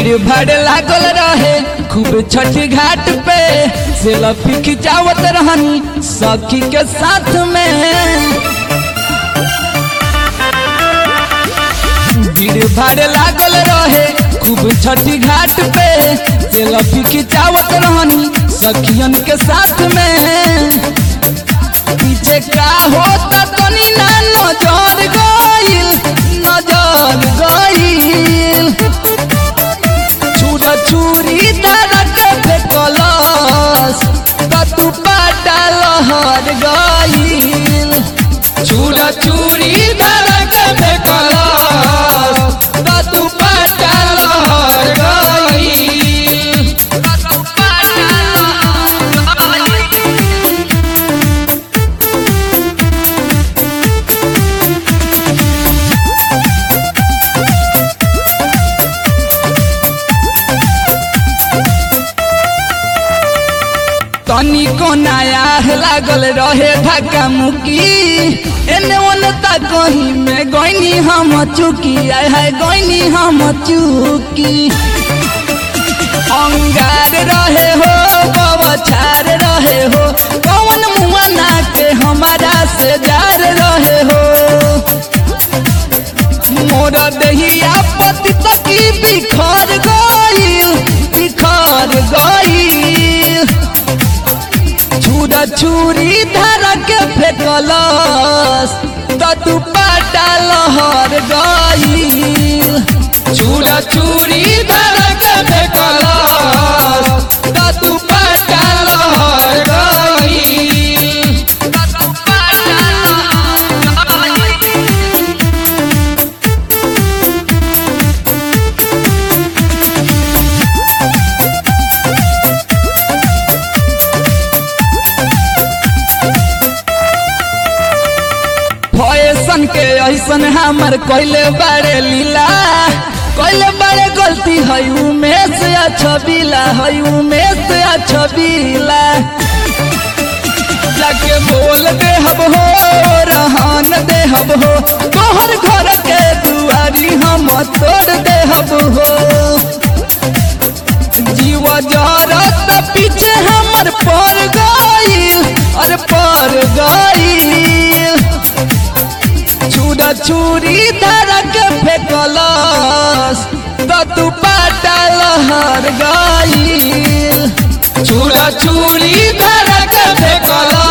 भीड़ भाड़ लागल रहे खूब छठी घाट पे सेल्फी खिंचावत रहनी सखी के साथ में भीड़ भाड़ लागल रहे खूब छठी घाट पे सेल्फी खिंचावत रहनी सखियन के साथ में पीछे का होता तनी ना नजर गइल नजर गइल छुरा छुरी धरक फेकलस कतु पाटा लहर गइल छुरा छुरी धरक फेकलस कतु पाटा लहर गइल कतु पाटा लहर गइल तनिको नया लागल रहे धक्का मुकी एने ओने तक कहीं में गईनी हम चुकी आय है गईनी हम चुकी अंगार रहे हो बवछार रहे हो कौन मुआ ना के हमारा से जार रहे हो मोर दहिया पति तकी बिखर गइल बिखर गइल छुरा छुरी धरा के फेकलस तू पाटा लहर गइल छुरा छुरी धरा के फेकलस तू पाटा लहर गइल तू पाटा लहर गइल फैशन के ऐसन हमर कोइले बड़े लीला कोइले बड़े गलती है उमें से छबीला है उमें से छबीला जाके बोल दे हब हो रहन दे हब हो तोहर घर के दुआरी हम तोड़ दे हब हो जीव जरत पीछे हमर पर गइल अरे पर गइल छुरा छुरी धरा के फेकलस तू पाटा लहर गइल छुरा छुरी धरा के फेकलस